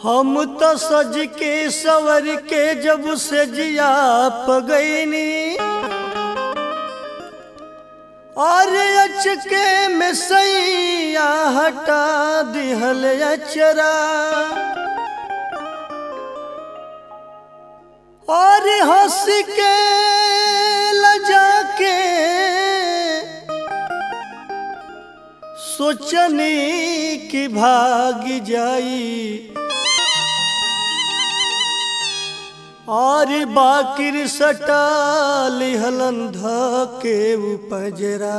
हम तो सज के सवर के जब से जिया पगैनी और अचके में सैया हटा दिहल अचरा और हंस के लजा के सोचनी कि भाग जाई और बाकिर सटा लिहलन के उपजरा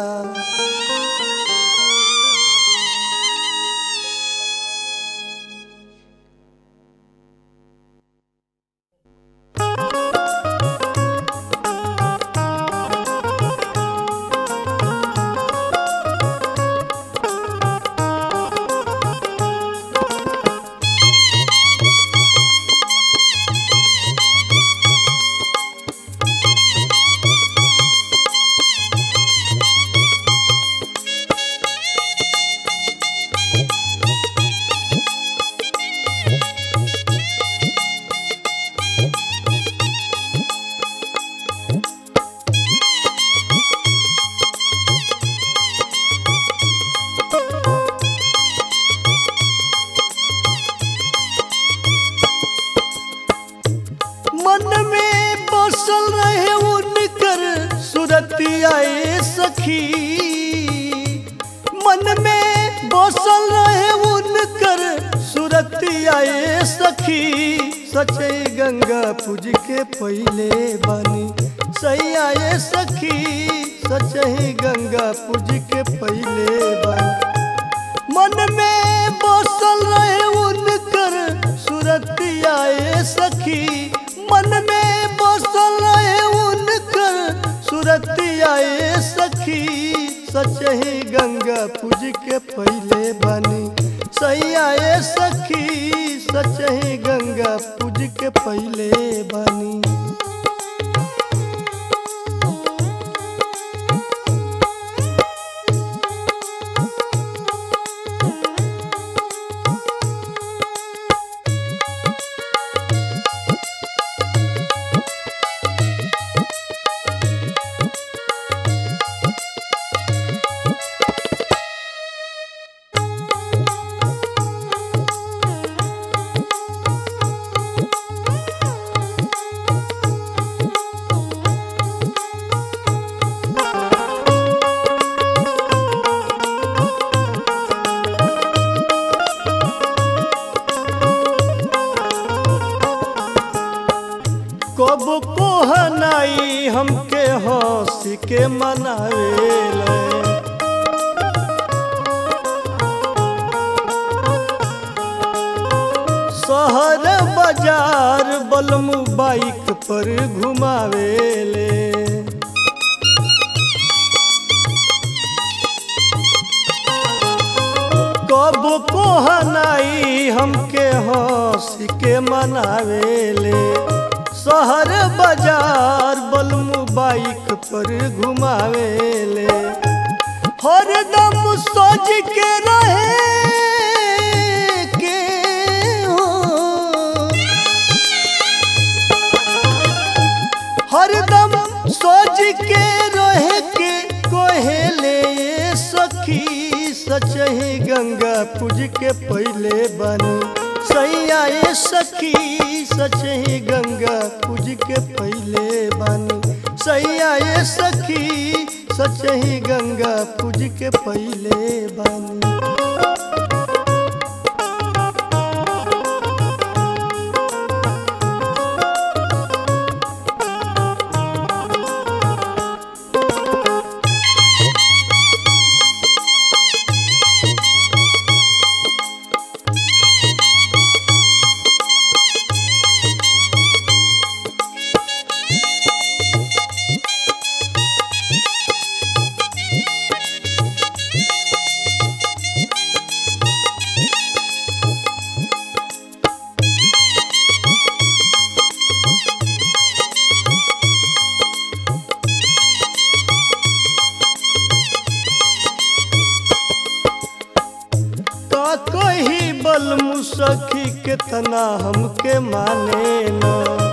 मन में बसल रहे उनकर सुरतियाए सखी मन में बसल रहे उनकर सुरतियाए सखी सचे गंगा पूज के पहले बनी सही आए सखी सचे गंगा पूज के पहले बनी मन में बसल रहे उनकर सुरतियाए सखी मन में बसल रहे उनकर सुरतियाए सखी सचही गंगा पूज के पहले बनी सही आए सखी सचही गंगा पूज के पहले बनी कब कोहनाई हमके हंस के मनावेले शहर बाजार बलमू बाइक पर घुमावेले कब कोहनाई हमके हंस के मनावेले शहर बाजार बलमू बाइक पर घुमावेले हरदम सोच के रहे के हो हरदम सोच के रहे के कोहेले सखी सचही गंगा पूज के पहले बनी सही आए सखी सचही गंगा पूज के पहले बनी सही आए सखी सचही गंगा पूज के पहले बनी कितना हमके माने न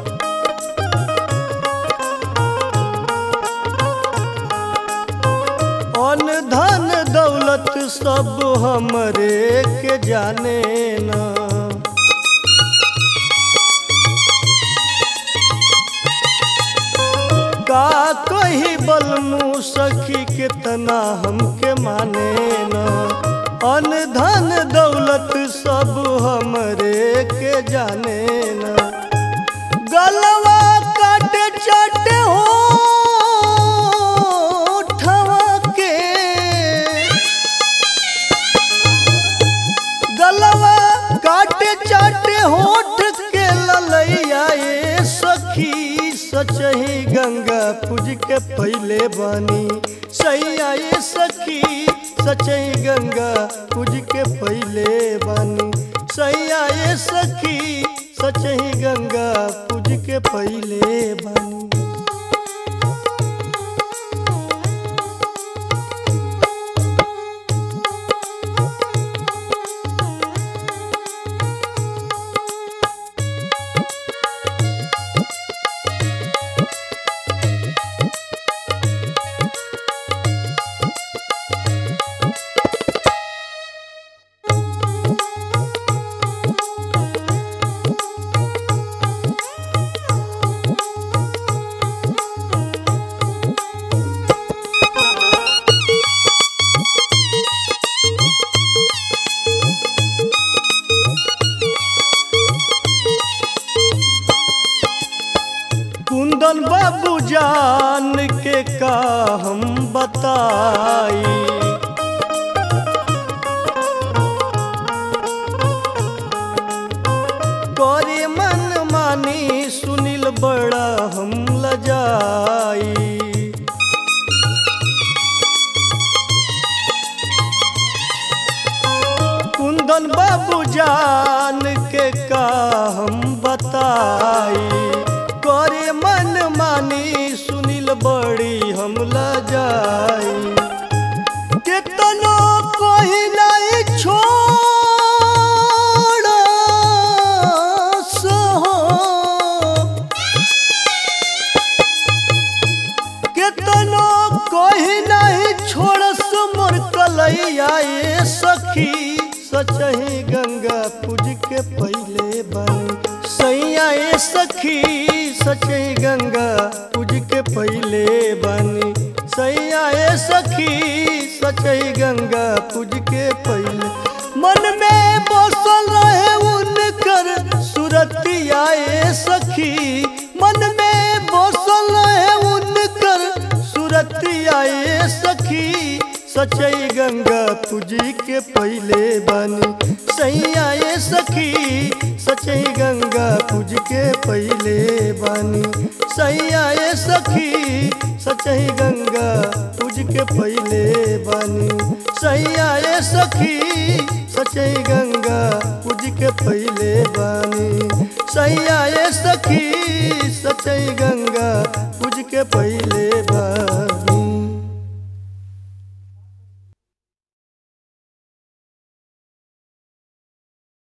अन धन दौलत सब हमरे के जाने न का कही बलमू सखी कितना हमके माने न अन धन दौलत सब हमरे के जाने न गलवा काटे चाटे हो के गलवा काटे चाटे होठ के ललैया ए सखी सचही गंगा पूज के पहले बानी सैया ए सखी सचही गंगा पूज के पहले बानी सैया ए सखी सचही गंगा पूज के पहले बानी कुंदन बाबू जान के का हम बताई करे मन मानी सुनील बड़ा हम लजाई कुंदन बाबू जान के का हम बताई करे मन मानी सुनील बड़ी हम लजाई कितनो कोई नहीं छोड़ सहो कितनो कोई नहीं छोड़स मोर कलैया ए सखी सचही गंगा पूज के पहले बन सैया ए सखी सचही गंगा पूज के पहले बनी सैया ए सखी सचही गंगा पूज के पहले मन में बसल रहे उनकर सुरतिया ए सखी मन में बसल रहे उनकर सुरतिया ए सखी सचई गंगा पूजी के पहले बनी सैया ए सखी सचई गंगा पूज के पहले बनी सैया ए सखी सचई गंगा पूज के पहले बनी सैया ए सखी सचई गंगा पूज के पहले बनी सैया ए सखी सचई गंगा पूज के पहले बनी